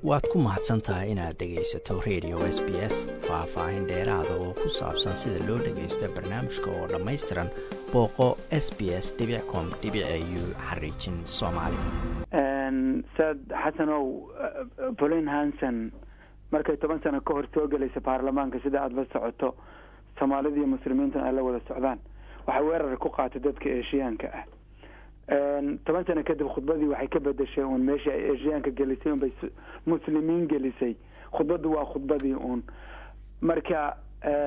waad ku mahadsan tahay inaad dhegaysato radio s b s faah-faahin dheeraada oo ku saabsan sida loo dhagaysto barnaamijka oo dhammaystiran booqo s b s com u xariijin soomaali saad xasanow bolin hanson markay toban sano ka hor soo gelaysa baarlamaanka sida aada la socoto soomaalida iyo muslimiintuna ay la wada socdaan waxay weerar ku qaatay dadka eeshiyaanka ah toban sano kadib khudbadii waxay ka bedeshay uun meeshii ay eeshiyaanka gelisay unbay muslimiin gelisay khudbaddu waa khudbadii uun marka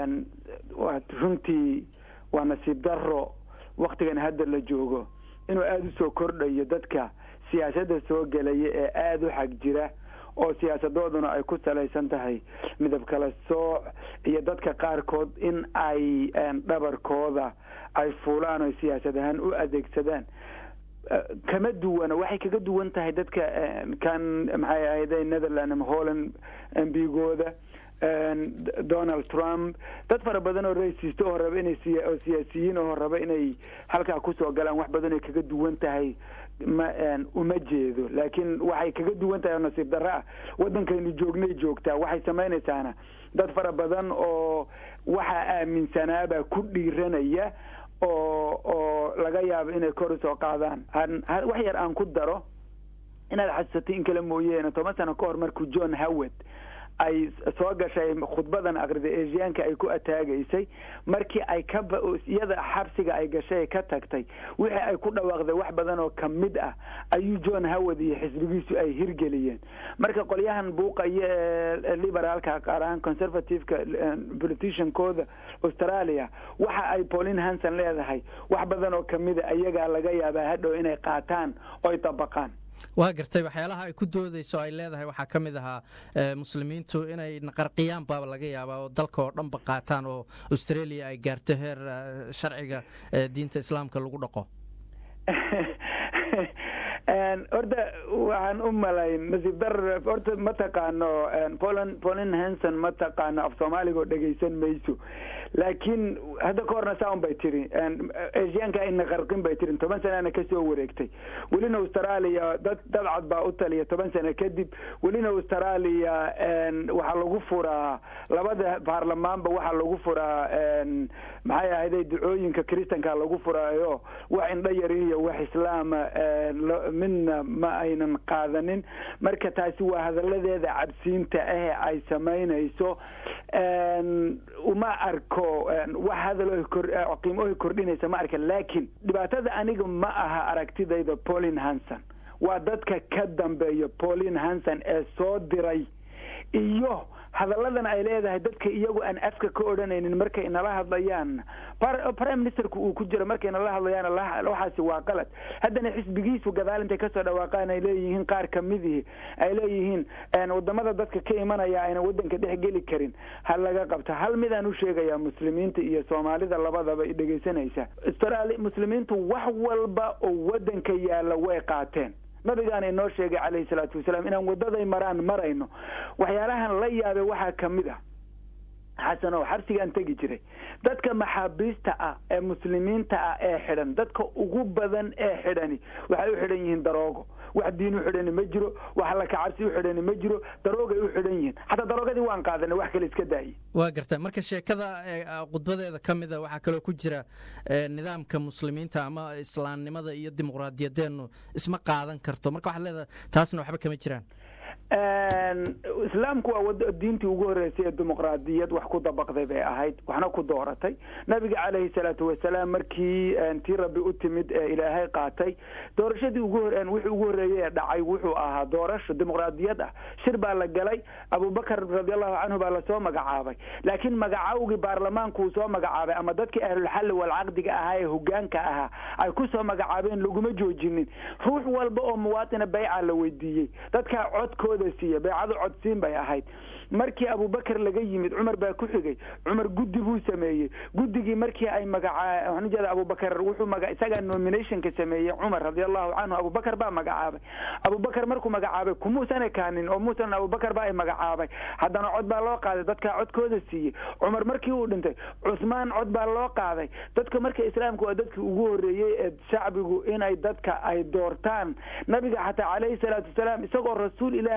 runtii waa nasiib daro waktigan hadda la joogo inuu aada usoo kordhayo dadka siyaasadda soo gelaya ee aada u xag jira oo siyaasadooduna ay ku salaysan tahay midab kala sooc iyo dadka qaarkood in ay dhabarkooda ay fuulaan oo siyaasad ahaan u adeegsadaan kama duwana waxay kaga duwan tahay dadka kan maxay ahayde netherland ama holland mbigooda donald trump dad fara badan oo racist oo raba inay oo siyaasiyiin oo raba inay halkaa kusoo galaan wax badan ay kaga duwan tahay ma uma jeedo laakiin waxay kaga duwan tahay oo nasiib darro ah waddankaynu joognay joogtaa waxay samaynaysaana dad fara badan oo waxaa aaminsanaabaa ku dhiiranaya oo oo laga yaabo inay kor usoo qaadaan wax yar aan ku daro inaad xasuusatay in kale mooyeene toban sano ka hor markuu john howard ay soo gashay khudbadan akrida asiyaanka ay ku ataagaysay markii ay ka iyada xabsiga ay gashay ka tagtay wixii ay ku dhawaaqday wax badan oo kamid ah ayuu john howard iyo xisbigiisu ay hirgeliyeen marka qolyahan buuqaya ee liberaalka qaar ahaan conservativeka politiciankooda australia waxa ay pauline hanson leedahay wax badan oo kamida ayagaa laga yaabaa hadhow inay qaataan oy dabaqaan waa gartay waxyaalaha ay ku doodayso ay leedahay waxaa ka mid ahaa muslimiintu inay naqarqiyaan baaba laga yaabaa oo dalka oo dhanba qaataan oo australia ay gaarto heer sharciga diinta islaamka lagu dhaqo horta waxaan u malayn nasiib dar horta ma taqaano poland polin hanson ma taqaano af soomaaliga oo dhegaysan mayso laakiin hadda ka horna saa un bay tiri asiyaanka ayna qarqin bay tiri toban sanana kasoo wareegtay welina australia dad dad cad baa u taliya toban sano kadib welina australia waxaa lagu furaa labada baarlamaanba waxaa lagu furaa maxay ahayday ducooyinka kristanka lagu furaayo wax indho yarin iyo wax islaama midna ma aynan qaadanin marka taasi waa hadaladeeda cabsiinta ahe ay samaynayso uma arko wax hadal qiimo kordhinaysa ma arka laakiin dhibaatada aniga ma aha aragtidayda pauline hanson waa dadka ka dambeeya pauline hanson ee soo diray iyo hadalladan ay leedahay dadka iyagu aan afka ka odhanaynin markay nala hadlayaan prime ministerku uu ku jiro markay nala hadlayaan waxaasi waa qalad haddana xisbigiisu gadaal intay kasoo dhawaaqaan ay leeyihiin qaar kamidii ay leeyihiin wadamada dadka ka imanaya ayna wadanka dhex geli karin ha laga qabta hal midaan u sheegayaa muslimiinta iyo soomaalida labadaba dhegaysanaysa muslimiintu wax walba oo wadanka yaalla way qaateen nabigaana inoo sheegay calayhi salaatu wasalaam inaan wadaday maraan marayno waxyaalahan la yaabay waxaa kamid ah xasan oo xabsigaan tegi jiray dadka maxaabiista ah ee muslimiinta ah ee xidhan dadka ugu badan ee xidhani waxay u xidhan yihiin daroogo wax diin u xidhani ma jiro wax alla kacabsi u xidhani ma jiro daroogay u xidhan yihiin xataa daroogadii waan qaadanay wax kale iska daayay waa garta marka sheekada khudbadeeda ka mida waxaa kaloo ku jira nidaamka muslimiinta ama islaamnimada iyo dimuqraadiyadeenu isma qaadan karto marka waxaad leedahay taasna waxba kama jiraan islaamku waa diintii ugu horreysay ee dimuqraadiyad wax ku dabaqday bay ahayd waxna ku dooratay nabiga calayhi salaatu wasalaam markii tii rabbi u timid ee ilaahay qaatay doorashadii ugu wixii ugu horreeyey ee dhacay wuxuu ahaa doorasho dimuqraadiyad ah shir baa la galay abubakar radiallahu canhu baa lasoo magacaabay laakiin magacawgii baarlamaanku uu soo magacaabay ama dadkii ahlulxalli walcaqdiga ahaa ee hogaanka ahaa ay ku soo magacaabeen laguma joojinin ruux walba oo muwaatina bayca la weydiiyey dadkaa codkooda siiya baycadu codsiin bay ahayd markii abubakar laga yimid cumar baa ku xigay cumar guddi buu sameeyey guddigii markii ay magaca waxaan ujeeda abubakar wuxuu maga isagaa nominationka sameeyey cumar radiallahu canhu abubakar baa magacaabay abubakar markuu magacaabay kumuusan ekaanin oo muusan abubakar baa ay magacaabay haddana cod baa loo qaaday dadkaa codkooda siiyey cumar markii uu dhintay cusmaan cod baa loo qaaday dadka marka islaamka waa dadkii ugu horreeyey ee shacbigu inay dadka ay doortaan nabiga xataa calayhi salaatu wasalaam isagoo rasuul ilaahay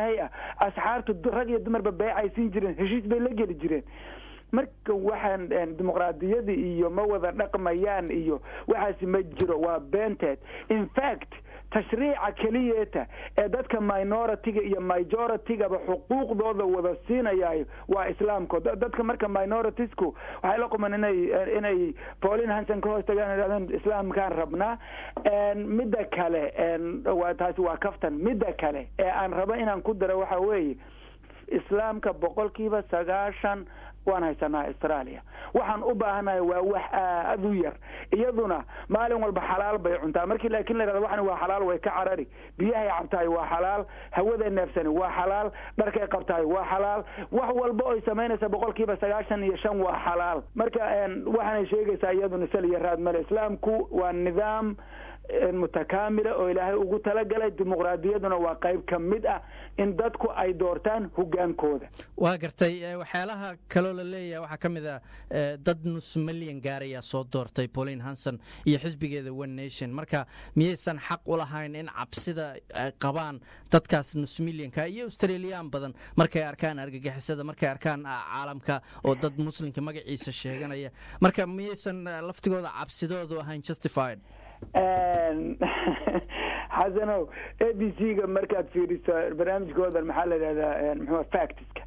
ilaahay ah asxaartu rag iyo dumarba beecay siin jireen heshiis bay la geli jireen marka waxaan dimuqraadiyada iyo ma wada dhaqmayaan iyo waxaasi ma jiro waa beenteed in fact tashriica keliyeeta ee dadka minoritiga iyo majoritygaba xuquuqdooda wada siinayayo waa islaamko dadka marka minoritesku waxay la quman inay inay paulin hanson ka hoos tagaan idhahdeen islaamkaan rabnaa midda kale taasi waa kaftan midda kale ee aan rabo inaan ku daro waxa weeye islaamka boqolkiiba sagaashan waan haysanaa australia waxaan u baahanahay waa wax aad u yar iyaduna maalin walba xalaal bay cuntaa markii laakiin la yhahdo waxan waa xalaal way ka carari biyahay cabtahay waa xalaal hawaday neefsani waa xalaal dharkay qabtahay waa xalaal wax walba oy samaynaysa boqolkiiba sagaashan iyo shan waa xalaal marka waxaanay sheegaysaa iyaduna sal iyo raad male islaamku waa nidaam mutakaamila oo ilaahay ugu talagalay dimuqraadiyaduna waa qayb ka mid ah in dadku ay doortaan hogaankooda waa gartay waxyaalaha kaloo la leeyahay waxaa ka mid a dad nus milyan gaarayaa soo doortay pauline hanson iyo xisbigeeda one nation marka miyaysan xaq u lahayn in cabsida ay qabaan dadkaas nus milyanka iyo australiyan badan markay arkaan argagixisada markay arkaan caalamka oo dad muslimka magaciisa sheeganaya marka miyaysan laftigooda cabsidoodu ahayn justified xasanow a b c ga markaad fiiriso barnaamijkoodan maxaa la yidhahdaa mxua factiska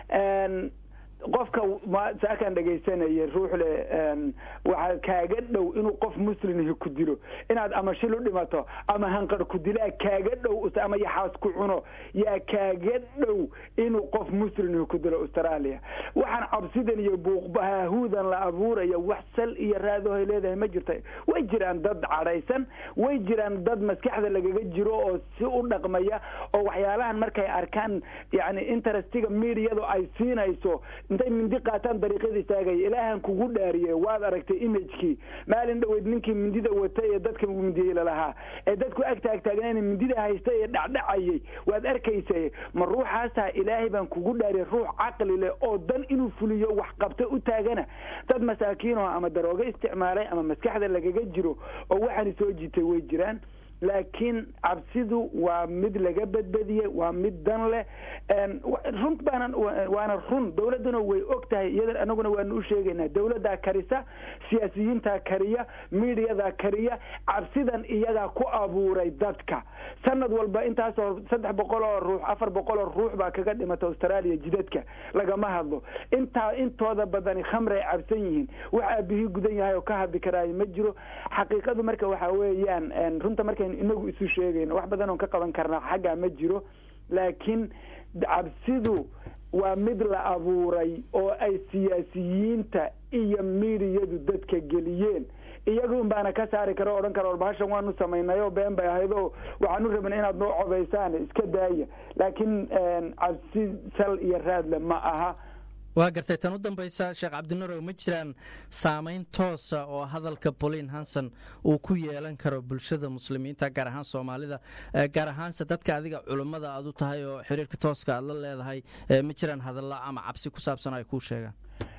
qofka saakaan dhegaysanaya ruux le waxaa kaaga dhow inuu qof muslimhi ku dilo inaad ama shil u dhimato ama hanqar ku dilaa kaaga dhow ama yaxaas ku cuno yaa kaaga dhow inuu qof muslimhi ku dilo australia waxaan cabsidan iyo buuqbahaahuudan la abuuraya wax sal iyo raadahoy leedahay ma jirta way jiraan dad cadhaysan way jiraan dad maskaxda lagaga jiro oo si u dhaqmaya oo waxyaalahan markay arkaan yani interestiga mediado ay siinayso intay mindi qaataan dariiqyada istaagaya ilaahan kugu dhaariye waad aragtay imagekii maalin dhoweyd ninkii mindida wata ee dadka mindiyey lalahaa ee dadku ag taagtaagnayna mindida haysta ee dhacdhacayay waad arkaysa ma ruuxaasaa ilaahay baan kugu dhaariyay ruux caqli leh oo dan inuu fuliyo wax qabto u taagana dad masaakiinoo ama daroogo isticmaalay ama maskaxda lagaga jiro oo waxaani soo jiitay way jiraan laakiin cabsidu waa mid laga badbadiyey waa mid dan leh run baana waana run dowladduna way og tahay iyada anaguna waanu u sheegaynaa dowladdaa karisa siyaasiyiintaa kariya midiyadaa kariya cabsidan iyagaa ku abuuray dadka sanad walba intaasoo saddex boqol oo ruux afar boqol oo ruux baa kaga dhimata australia jidadka lagama hadlo intaa intooda badani khamray cabsan yihiin wax aabihii gudan yahay oo ka hadli karaayo ma jiro xaqiiqadu marka waxaa weeyaan runta markaynu inagu isu sheegayno wax badan oon ka qaban karnaa xaggaa ma jiro laakiin cabsidu waa mid la abuuray oo ay siyaasiyiinta iyo midiyadu dadka geliyeen iyagun baana ka saari karo o odhan kara warbahashan waanu samaynayo been bay ahayd oo waxaanu rabna inaad noo codaysaan iska daaya laakiin cabsi sal iyo raadle ma aha waa gartay tan u dambaysa sheekh cabdinurow ma jiraan saamayn toosa oo hadalka pauline hanson uu ku yeelan karo bulshada muslimiinta gaar ahaan soomaalida gaar ahaanse dadka adiga culummada aad u tahay oo xiriirka tooska aad la leedahay ma jiraan hadalla ama cabsi ku saabsan ay kuu sheegaan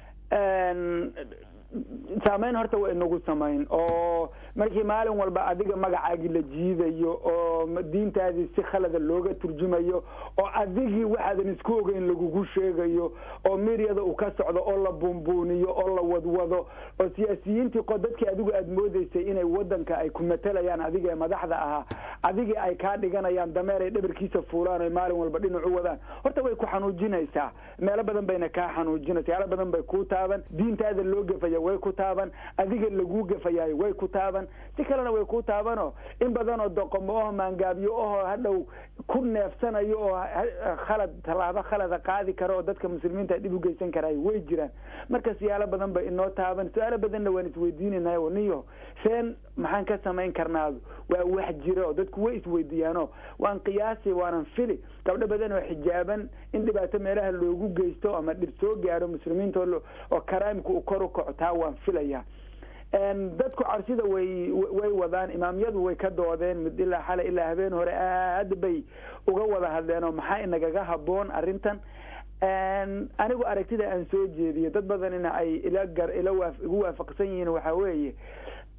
saamayn horta waa inagu samayn oo markii maalin walba adiga magacaagii la jiidayo oo diintaadii si khalada looga turjumayo oo adigii waxaadan isku ogeyn lagugu sheegayo oo miryada uu ka socdo oo la buunbuuniyo oo la wadwado oo siyaasiyiintii qo dadkii adigu aad moodeysay inay wadanka ay ku matalayaan adiga ee madaxda ahaa adigii ay kaa dhiganayaan dameer ay dhabarkiisa fuulaan o maalin walba dhinacu wadaan horta way ku xanuujinaysaa meelo badan bayna kaa xanuujinaysa yaalo badan bay kuu taaban diintaada loo gefaya way ku taaban adiga laguu gefayaayo way ku taaban si kalena way ku taabano in badan oo doqomo oho maangaabyo oho hadhow ku neefsanayo oo khalad tallaabo khalada qaadi karo oo dadka muslimiinta dhib u geysan karaayo way jiraan marka siyaalo badan bay inoo taaban su-aalo badanna waan isweydiinayna o niyo seen maxaan ka samayn karnaadu waa wax jira oo dadku way isweydiiyaano waan qiyaasi waanan fili gabdho badan oo xijaaban in dhibaato meelaha loogu geysto ama dhib soo gaaro muslimiinta oo karaamka uu kor u kaco taa waan filaya dadku cabsida way way wadaan imaamyadu way ka doodeen mid ilaa xalay ilaa habeen hore aad bay uga wada hadleen oo maxaa inagaga haboon arrintan anigu aragtida aan soo jeediyo dad badanina ay ila gar ila igu waafaqsan yihiin waxaa weeye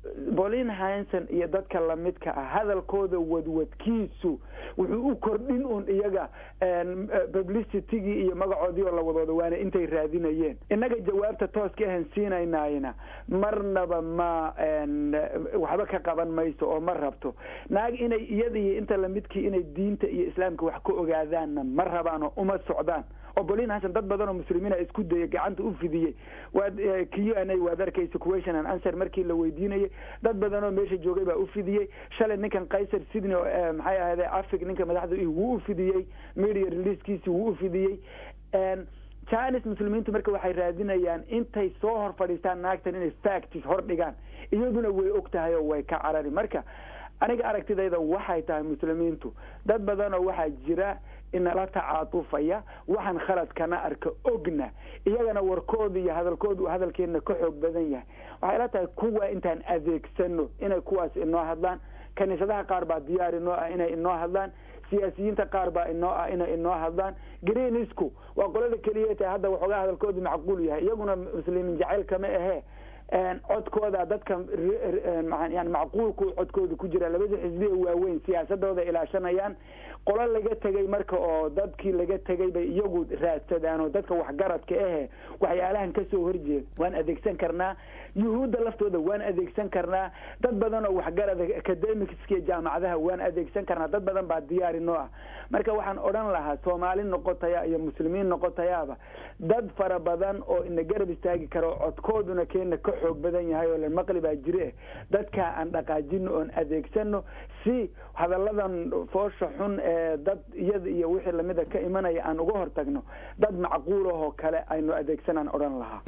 bolin hanson iyo dadka lamidka ah hadalkooda wadwadkiisu wuxuu u kordhin un iyaga publicitygii iyo magacoodii oo la wadooda waana intay raadinayeen innaga jawaabta tooska ahan siinaynayna marnaba ma waxba ka qaban mayso oo ma rabto naag inay iyada iyo inta lamidkii inay diinta iyo islaamka wax ka ogaadaanna ma rabaan oo uma socdaan oo bolin hanson dad badan oo muslimiina isku dayay gacanta u fidiyey waad q n a waad arkaysa question and answer markii la weydiinayay dad badan oo meesha joogay baa u fidiyey shalay ninkan kaysar sydney oo maxay ahayde afric ninka madaxda wuu u fidiyey media releasekiisi wuu u fidiyey chinis muslimiintu marka waxay raadinayaan intay soo hor fadhiistaan naagtan inay factis hor dhigaan iyaduna way og tahay oo way ka carari marka aniga aragtidayda waxay tahay muslimiintu dad badanoo waxaa jira inala tacaatufaya waxaan khaladkana arka ogna iyagana warkooda iyo hadalkooda uu hadalkeena ka xoog badan yahay waxay la tahay kuwa intaan adeegsano inay kuwaas inoo hadlaan kaniisadaha qaar baa diyaar inoo ah inay inoo hadlaan siyaasiyiinta qaar baa inoo ah inay inoo hadlaan greenisku waa qolada keliya tahay hadda waxoogaa hadalkoodu macquul yahay iyaguna muslimiin jacayl kama ahee codkooda dadka yani macquulku codkooda ku jira labada xisbiya waaweyn siyaasadooda ilaashanayaan qolo laga tegay marka oo dadkii laga tegay bay iyagu raadsadaan oo dadka waxgaradka ahe waxyaalahan kasoo horjeeda waan adeegsan karnaa yuhuudda laftooda waan adeegsan karnaa dad badan oo waxgarada academicskiiyo jaamacadaha waan adeegsan karnaa dad badan baa diyaari noo ah marka waxaan odhan lahaa soomaali noqotaya iyo muslimiin noqotayaaba dad fara badan oo ina garab istaagi karo codkooduna keena ka xoog badan yahay oo lamaqli baa jire dadkaa aan dhaqaajino oon adeegsano si hadalladan foosha xun ee dad iyada iyo wixii lamida ka imanaya aan uga hortagno dad macquulahoo kale aynu adeegsanaan odhan lahaa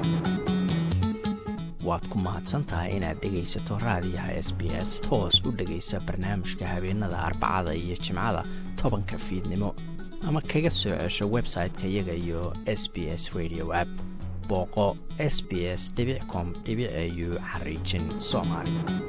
waad ku mahadsan tahay inaad dhegaysato raadiyaha s b s toos u dhegaysa barnaamijka habeenada arbacada iyo jimcada tobanka fiidnimo ama kaga soo cesho website-ka iyaga iyo s b s radio app booqo s b s com au xariijin soomaali